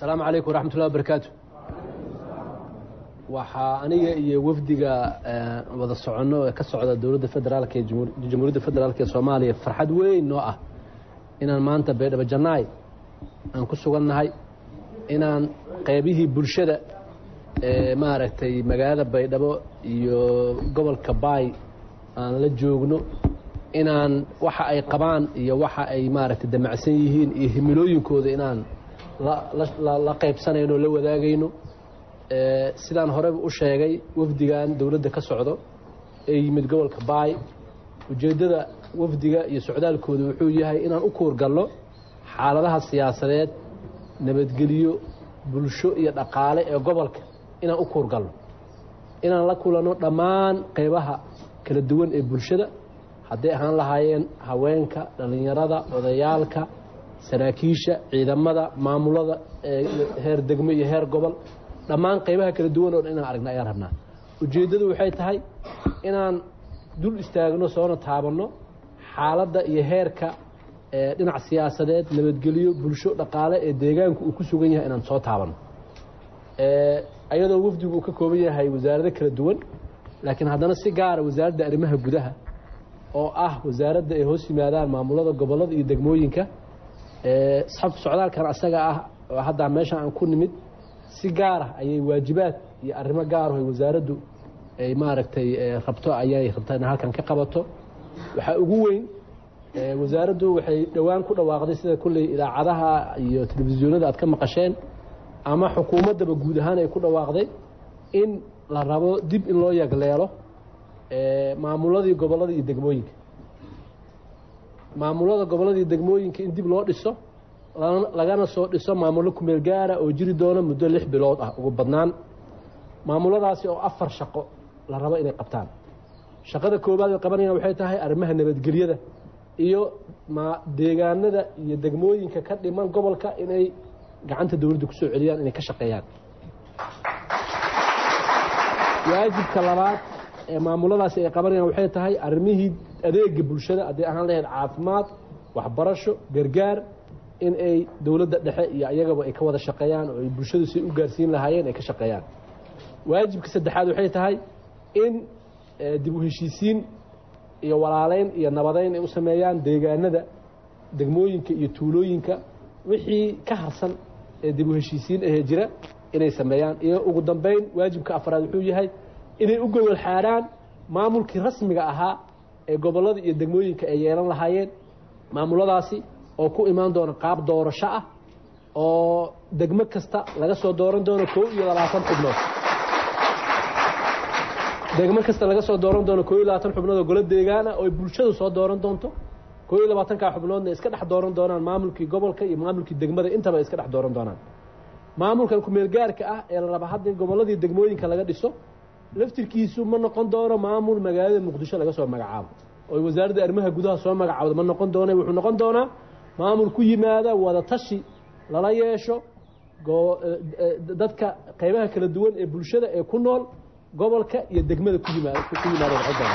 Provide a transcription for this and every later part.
asalaamu calaykum waraxmat ullahi wabarakaatu waxaa aniga iyo wafdiga wada soconno ee ka socda dowladda federaalka ee jamhuuriyadda federaalk ee soomaaliya farxad weyn noo ah inaan maanta baydhabo jannaay aan ku sugannahay inaan qeybihii bulshada ee maaragtay magaalada baydhabo iyo gobolka baay aan la joogno inaan waxa ay qabaan iyo waxa ay maaragtay damacsan yihiin iyo himilooyinkooda inaan la qaybsanayno la wadaagayno sidaan horeba u sheegay wafdigan dowladda ka socdo ee yimid gobolka baay ujeeddada wafdiga iyo socdaalkooda wuxuu yahay inaan u kuurgalno xaaladaha siyaasadeed nabadgelyo bulsho iyo dhaqaale ee gobolka inaan u kuurgalno inaan la kulanno dhammaan qeybaha kala duwan ee bulshada hadday ahaan lahaayeen haweenka dhallinyarada odayaalka saraakiisha ciidamada maamulada heer degmo iyo heer gobol dhammaan qaybaha kala duwan oo dhan inaan aragna ayaan rabnaa ujeeddadu waxay tahay inaan dul istaagno soona taabanno xaaladda iyo heerka dhinac siyaasadeed nabadgelyo bulsho dhaqaale ee deegaanku uu ku sugan yahay inaan soo taabanno ayadoo wafdigu uu ka kooban yahay wasaarado kala duwan laakiin haddana si gaara wasaaradda arrimaha gudaha oo ah wasaaradda ay hoos yimaadaan maamulada gobollada iyo degmooyinka socdaalkan asaga ah oo haddaa meeshan aan ku nimid si gaara ayay waajibaad iyo arrimo gaaraho ay wasaaraddu ay maaragtay rabto ayay rabtaa in halkan ka qabato waxaa ugu weyn wasaaraddu waxay dhowaan ku dhawaaqday sida kulley idaacadaha iyo telefisyoonada aad ka maqasheen ama xukuumaddaba guud ahaan ay ku dhawaaqday in la rabo dib in loo yagleelo maamuladii gobollada iyo degmooyinka maamulada gobollada iyo degmooyinka in dib loo dhiso lagana soo dhiso maamullo kumeel gaara oo jiri doona muddo lix bilood ah ugu badnaan maamuladaasi oo afar shaqo la rabo inay qabtaan shaqada koowaad ay qabanayaan waxay tahay arrimaha nabadgelyada iyo deegaanada iyo degmooyinka ka dhiman gobolka inay gacanta dowladda kusoo celiyaan inay ka shaqeeyaan waajibka labaad ee maamuladaasi ay qabanayaan waxay tahay arrimihii adeega bulshada hadday ahaan lahayd caafimaad waxbarasho gargaar in ay dowladda dhexe iyo ayagaba ay ka wada shaqeeyaan oo ay bulshadu si u gaarsiin lahaayeen ay ka shaqeeyaan waajibka saddexaad waxay tahay in dib u heshiisiin iyo walaaleyn iyo nabadeyn ay u sameeyaan deegaanada degmooyinka iyo tuulooyinka wixii ka harsan ee dib u heshiisiin ahee jira inay sameeyaan iyo ugu dambeyn waajibka afraad wuxuu yahay inay u gogol xaaraan maamulkii rasmiga ahaa ee gobollada iyo degmooyinka ay yeelan lahaayeen maamuladaasi oo ku imaan doona qaab doorasho ah oo degmo kasta laga soo dooran doono koo iyo labaatan xubnood degmo kasta laga soo dooran doono koo iyo labaatan xubnood oo golo deegaan ah oo bulshadu soo dooran doonto koo iyo labaatankaa xubnoodna iska dhex dooran doonaan maamulkii gobolka iyo maamulkii degmada intaba iska dhex dooran doonaan maamulkan kumeel gaarka ah ee la raba hadda gobolladii degmooyinka laga dhiso laftirkiisu ma noqon doono maamul magaalada muqdisho laga soo magacaabo oo wasaaradda arrimaha gudaha soo magacaabda ma noqon doona wuxuu noqon doonaa maamul ku yimaada wada tashi lala yeesho dadka qaybaha kala duwan ee bulshada ee ku nool gobolka iyo degmada ku yimaada ku yimaada noqon doona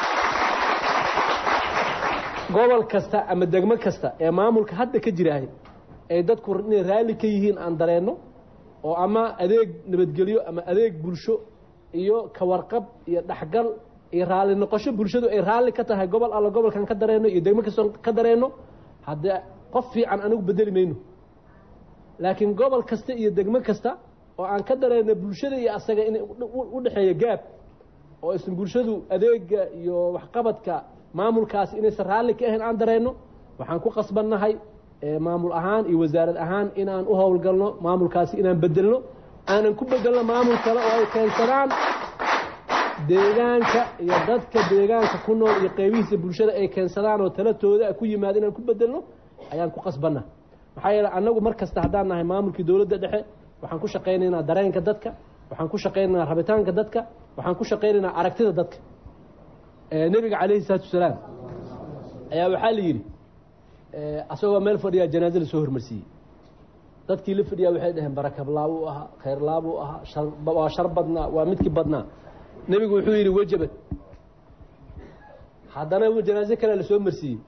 gobol kasta ama degmo kasta ee maamulka hadda ka jiraahay ay dadku inay raalli ka yihiin aan dareenno oo ama adeeg nabadgelyo ama adeeg bulsho iyo kawarqab iyo dhexgal iyo raalli noqosho bulshadu ay raalli ka tahay gobol alla gobolkan ka dareenno iyo degmo kastoo ka dareenno haddee qof fiican anigu bedeli mayno laakiin gobol kasta iyo degmo kasta oo aan ka dareenno bulshada iyo asaga in u dhexeeya gaab oo aysan bulshadu adeega iyo waxqabadka maamulkaasi inaysan raalli ka ahayn aan dareenno waxaan ku qasbannahay maamul ahaan iyo wasaarad ahaan inaan u howlgalno maamulkaasi inaan bedelno aanan ku bedelno maamul kale oo ay keensadaan deegaanka iyo dadka deegaanka ku nool iyo qeybihiisa bulshada ay keensadaan oo talatooda ku yimaada inaan ku bedelno ayaan ku qasbanna maxaa yeele annagu mar kasta haddaan nahay maamulkii dowladda dhexe waxaan ku shaqaynaynaa dareenka dadka waxaan ku shaqaynaynaa rabitaanka dadka waxaan ku shaqaynaynaa aragtida dadka nebiga calayhi salaatu wasalaam ayaa waxaa la yidhi asagoo meel fadhiyaa janaaze lasoo hormarsiiyey dadkii la fadhiyaa waxay dhaheen barakablaab uu ahaa khayrlaab uu ahaa waa shar badnaa waa midkii badnaa nebigu wuxuu yidhi wejabad haddana janaaze kale lasoo marsiiyey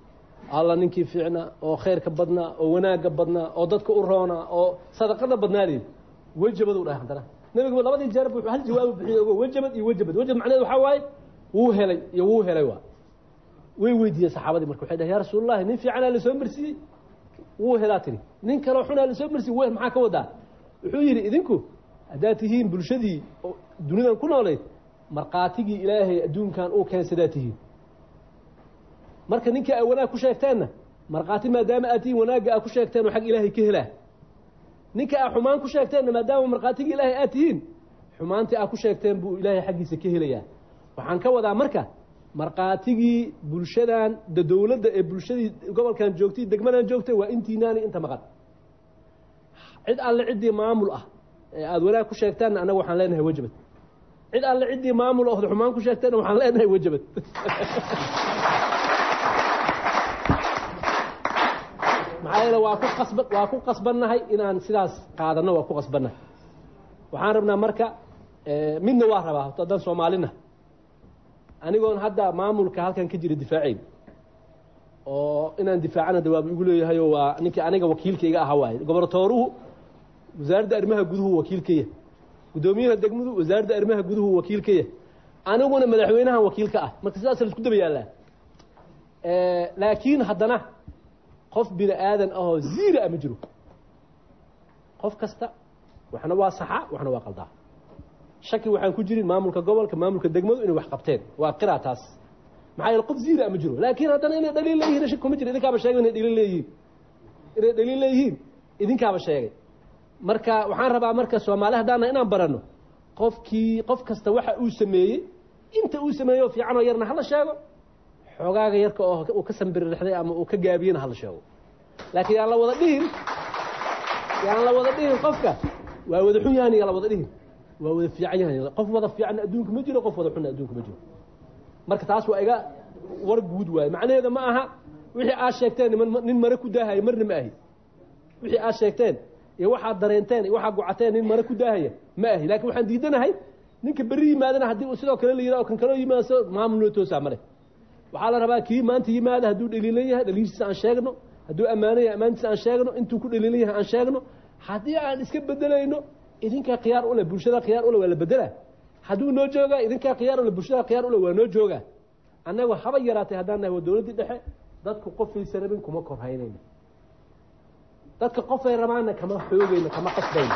alla ninkii fiicnaa oo khayrka badnaa oo wanaagga badnaa oo dadka u roonaa oo sadaqada badnaadii wejabad u dhahay haddana nabigu labadii jeer buu hal jawaabu bixiyay ogo wejabad iyo wejabad wejabad macnaheedu waxaa waaye wuu helay iyo wuu helay waa way weydiiyeen saxaabadii marka waxay dhahay yaa rasuulullahi nin fiicanaa lasoo marsiiyey wuu helaa tiri nin kaloo xunaa lasoo marsiiyey w maxaa ka wadaa wuxuu yidhi idinku haddaad tihiin bulshadii dunidan ku noolayd markhaatigii ilaahay adduunkan uu keensadaa tihiin marka ninkii aa wanaag ku sheegteenna markhaati maadaama aad tihiin wanaagga aa ku sheegteen oo xag ilaahay ka helaa ninka aa xumaan ku sheegteenna maadaama markhaatigii ilaahay aad tihiin xumaantii aa ku sheegteen buu ilaahay xaggiisa ka helayaa waxaan ka wadaa marka markhaatigii bulshadan da dowladda ee bulshadii gobolkan joogtay degmadan joogtay waa intiinaani inta maqan cid alle ciddii maamul ah ee aada wanaag ku sheegtaanna annaga waxaan leenahay wejabad cid alle ciddii maamul ood xumaan ku sheegteenna waxaan leenahay wejabad maxaa yeele waa ku qasba waa ku qasbannahay inaan sidaas qaadanno waa ku qasbannahay waxaan rabnaa marka midna waa rabaa horta haddaan soomaalina anigoon hadda maamulka halkan ka jira difaaceyn oo inaan difaacana dawaab igu leeyahayo waa ninkii aniga wakiilkayga aha waaye gobortooruhu wasaaradda arrimaha guduhu wakiilkaya guddoomiyaha degmadu wasaaradda arrimaha guduhu wakiilkaya aniguna madaxweynahan wakiilka ah marka sidaas la isku daba yaallaa laakiin haddana qof bini aadan ahoo ziira a ma jiro qof kasta waxna waa saxa waxna waa qaldaa shaki waxaan ku jirin maamulka gobolka maamulka degmadu inay wax qabteen waa qiraa taas maxaa yeele qof ziira ma jiro laakiin haddana inay dhaliil leeyihin shaki kuma jiro idinkaaba sheegay inay dhaliil leeyihiin inay dhaliil leeyihiin idinkaaba sheegay marka waxaan rabaa marka soomaali haddaana inaan baranno qofkii qof kasta waxa uu sameeyey inta uu sameeyo fiicanoo yarna hala sheego xoogaaga yarka oo uu ka sambiririxday ama uu ka gaabiyena hala sheego laakiin yaan la wada dhihin yaan la wada dhihin qofka waa wada xun yahan yaan la wada dhihin waa wada fiican yahan qof wada fiicanna adduunka ma jiro qof wada xunna adduunka ma jiro marka taas waa iga war guud waaye macnaheeda ma aha wixii aad sheegteen nin mare ku daahaya marna ma ahi wixii aad sheegteen iyo waxaad dareenteen iyo waxaad gocateen nin mare ku daahaya ma ahi laakiin waxaan diidanahay ninka berri yimaadana haddii uu sidoo kale la yidhaha oo kan kaloo yimaado maamul noo toosaa male waxaa la rabaa kii maanta yimaada hadduu dhaliilan yahay dhaliishiisa aan sheegno hadduu ammaano yahay ammaantiisa aan sheegno intuu ku dhaliilan yahay aan sheegno haddii aan iska bedelayno idinkaa khiyaar ule bulshada khiyaar ule waa la bedelaa hadduu noo joogaa idinkaa khiyaar ule bulshada khiyaar ule waa noo joogaa annagu haba yaraatay haddaan nahay waa dowladdii dhexe dadku qofaysa rabin kuma korhaynayno dadka qofay rabaanna kama xoogayno kama qasbayno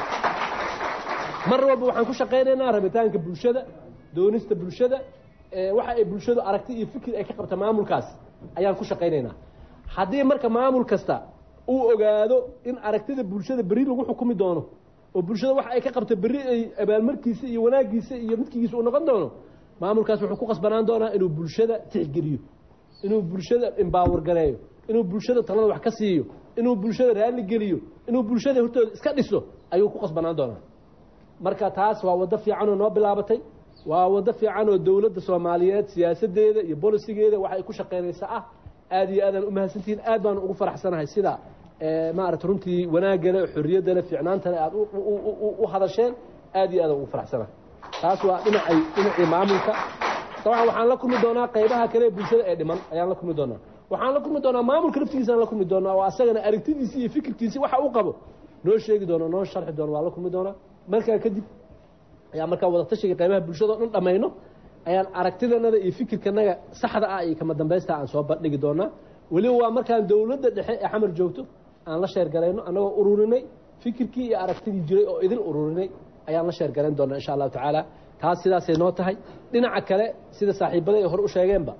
mar walba waxaan ku shaqaynaynaa rabitaanka bulshada doonista bulshada waxa ay bulshadu aragti iyo fikir ay ka qabta maamulkaas ayaan ku shaqaynaynaa haddii marka maamul kasta uu ogaado in aragtida bulshada berri lagu xukumi doono oo bulshada waxa ay ka qabta berri ay abaalmarkiisa iyo wanaagiisa iyo midkigiisa uu noqon doono maamulkaas wuxuu ku qasbanaan doonaa inuu bulshada tixgeliyo inuu bulshada imbaawar gareeyo inuu bulshada talada wax ka siiyo inuu bulshada raalli geliyo inuu bulshada hortooda iska dhiso ayuu ku qasbanaan doonaa marka taas waa waddo fiicanoo noo bilaabatay waa waddo fiican oo dowladda soomaaliyeed siyaasadeeda iyo bolisigeeda waxa ay ku shaqaynaysa ah aad iyo aadaan u mahadsantihiin aad baan ugu faraxsanahay sida maarata runtii wanaagale xorriyaddale fiicnaantale aad u hadasheen aad iyo aadaan ugu faraxsanahay taas waa dhinacay dhinacii maamulka dabcan waxaan la kulmi doonaa qaybaha kale ee bulshada ee dhiman ayaan la kulmi doonaa waxaan la kulmi doonaa maamulka laftigiisaan la kulmi doonaa oo asagana aragtidiisi iyo fikirkiisi waxa uu qabo noo sheegi doono noo sharxi doono waa la kulmi doonaa markaa kadib ayaa markaa wadatashiga qaybaha bulshada o dhan dhamayno ayaan aragtidanada iyo fikirkanaga saxda ah iyo kama dambaysta aan soo bandhigi doonaa weliba waa markaan dowladda dhexe ee xamar joogto aan la sheergarayno annagoo ururinay fikirkii iyo aragtidii jiray oo idin ururinay ayaan la sheergarayn doonaa insha allahu tacaala taas sidaasay noo tahay dhinaca kale sida saaxiibada ay hore u sheegeenba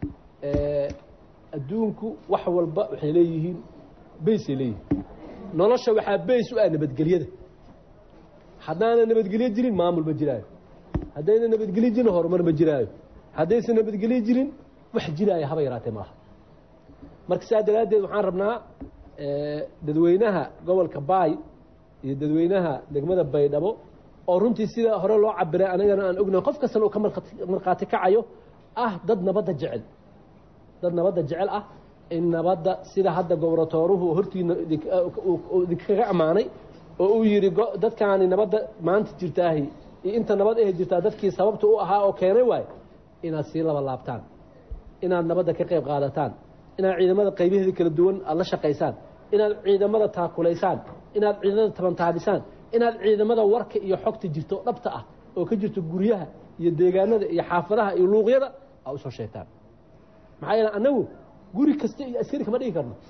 adduunku wax walba waxay leeyihiin baysay leeyihiin nolosha waxaa bays u ah nabadgelyada haddaana nabadgelyo jirin maamul ma jiraayo haddayna nabadgelyo jirin horumar ma jiraayo haddaysan nabadgelyo jirin wax jiraayo haba yaraatee maaha marka saa daraaddeed waxaan rabnaa dadweynaha gobolka baay iyo dadweynaha degmada baydhabo oo runtii sida hore loo cabiray anigana aan ognahay qof kastana uu ka markhaati kacayo ah dad nabadda jecel dad nabadda jecel ah in nabadda sida hadda gobratooruhu hortiina idinkaga ammaanay oo uu yidhi dadkaani nabadda maanta jirtaahi iyo inta nabad ahe jirtaa dadkii sababta u ahaa oo keenay waayo inaad sii laba laabtaan inaad nabadda ka qayb qaadataan inaad ciidamada qaybaheeda kala duwan aada la shaqaysaan inaad ciidamada taakulaysaan inaad ciidamada tabantaabisaan inaad ciidamada warka iyo xogta jirto dhabta ah oo ka jirto guryaha iyo deegaanada iyo xaafadaha iyo luuqyada aa usoo sheegtaan maxaa yeele annagu guri kasta iyo askari kama dhigi karno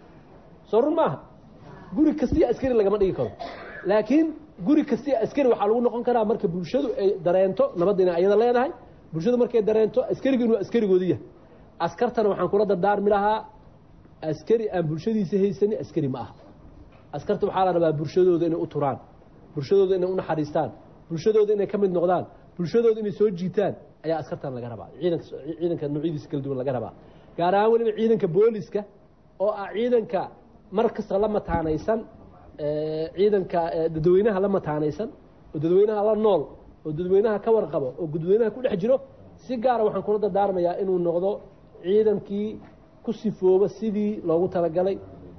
soo run maaha guri kasta iyo askari lagama dhigi karo laakiin guri kasta iyo askari waxaa lagu noqon karaa marka bulshadu ay dareento nabadda inay ayada leedahay bulshadu markay dareento askarigu inuu askarigoodi yahay askartana waxaan kula dardaarmi lahaa askari aan bulshadiisa haysanin askari ma aha askarta waxaa la rabaa bulshadooda inay u turaan bulshadooda inay u naxariistaan bulshadooda inay ka mid noqdaan bulshadooda inay soo jiitaan ayaa askartan laga rabaa ciidanka ciidanka noocyadiisa kala duwan laga rabaa gaar ahaan weliba ciidanka booliska oo ah ciidanka mar kasta la mataanaysan ciidanka dadweynaha la mataanaysan oo dadweynaha la nool oo dadweynaha ka warqabo oo dadweynaha ku dhex jiro si gaara waxaan kula dardaarmayaa inuu noqdo ciidankii ku sifooba sidii loogu talagalay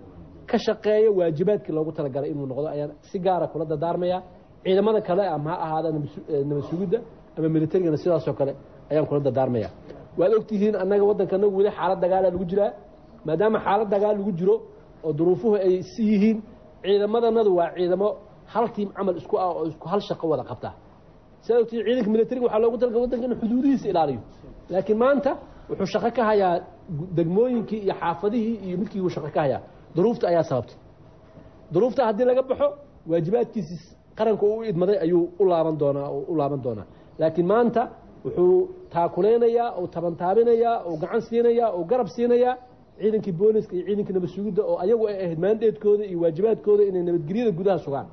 ka shaqeeyo waajibaadkii loogu talagalay inuu noqdo ayaan si gaara kula dardaarmayaa ciidamada kale ama ha ahaada nabad sugidda ama militarigana sidaasoo kale ayaan kula dardaarmaya waad ogtihiin annaga waddankana weli xaalad dagaala lagu jiraa maadaama xaalad dagaal lagu jiro oo duruufuhu ay si yihiin ciidamadanadu waa ciidamo hal tiim camal isku ah oo isku hal shaqo wada qabta sidaad ogtihiin ciidanka militariga waxaa loogu talagalay waddanka inuu xuduudihiisa ilaaliyo laakiin maanta wuxuu shaqo ka hayaa degmooyinkii iyo xaafadihii iyo midkii uu shaqo ka hayaa duruufta ayaa sababtay duruufta haddii laga baxo waajibaadkiisi qaranka uu idmaday ayuu u laaban doonaa u laaban doonaa laakiin maanta wuxuu taakuleynayaa uu tabantaabinayaa uu gacan siinayaa uu garab siinayaa ciidankii booliska iyo ciidankii nabad sugidda oo ayagu ay ahayd maandeedkooda iyo waajibaadkooda inay nabadgelyada gudaha sugaan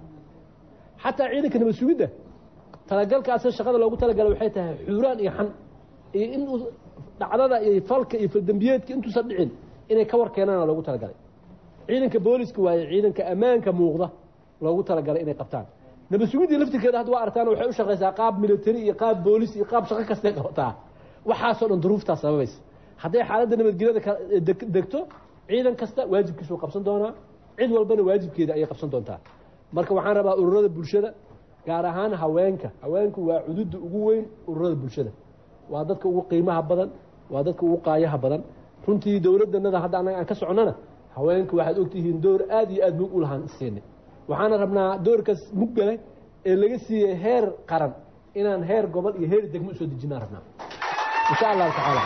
xataa ciidanka nabad sugidda talagalkaasi shaqada loogu talagalay waxay tahay xuuraan iyo xan iyo in dhacdada iyo falka iyo faldembiyeedka intuusan dhicin inay ka war keenaana loogu talagalay ciidanka booliska waaye ciidanka ammaanka muuqda loogu talagalay inay qabtaan nabad sugiddii laftirkeeda hadda waa artaan waxay u shaqaysaa qaab military iyo qaab boolis iyo qaab shaqo kastay qabataa waxaasoo dhan duruuftaas sababaysa hadday xaaladda nabadgelyada degto ciidan kasta waajibkiisuu qabsan doonaa cid walbana waajibkeeda ayay qabsan doontaa marka waxaan rabaa ururada bulshada gaar ahaan haweenka haweenku waa cududda ugu weyn ururada bulshada waa dadka ugu qiimaha badan waa dadka ugu qaayaha badan runtii dowladdanada hadda annaga aan ka soconnana haweenku waxaad ogtihiin door aad iyo aad mug u lahaan siinay waxaana rabnaa doorkaas muggale ee laga siiyey heer qaran inaan heer gobol iyo heer degmo usoo dejinaan rabnaa insha allahu tacaala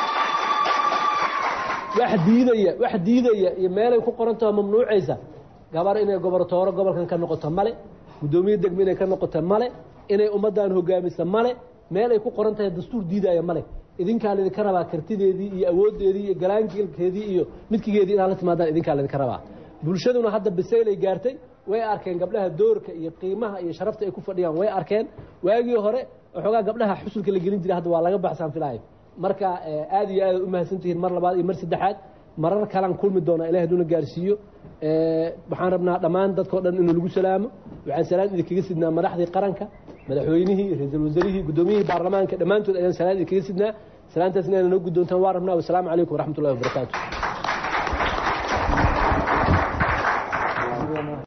wax diidaya wax diidaya iyo meelay ku qorantaho mamnuucaysa gabar inay gobortooro gobolkan ka noqoto male guddoomiye degmo inay ka noqoto male inay ummaddan hogaamisa male meel ay ku qoran tahay dastuur diidaya male idinkaa laydinka rabaa kartideedii iyo awooddeedii iyo galaankeedii iyo midkigeedii inaad la timaadaan idinkaa laydinka rabaa bulshaduna hadda bisaylay gaartay way arkeen gabdhaha doorka iyo qiimaha iyo sharafta ay ku fadhiyaan way arkeen waagii hore waxoogaa gabdhaha xusulka la gelin jiray hadda waa laga baxsaan filaayo marka aad iyo aad u mahadsantihiin mar labaad iyo mar saddexaad marar kalaan kulmi doonaa ilahay haduuna gaarsiiyo waxaan rabnaa dhammaan dadkao dhan inuu lagu salaamo waxaan salaan idinkaga sidnaa madaxdii qaranka madaxweynihii ra-iisul wasaarihii guddoomiyihii baarlamaanka dhammaantood ayaan salaan idinkaga sidnaa salaantaas inaana noo guddoontaan waa rabnaa wasalaamu calaykum waraxmat ullahi wabarakaatu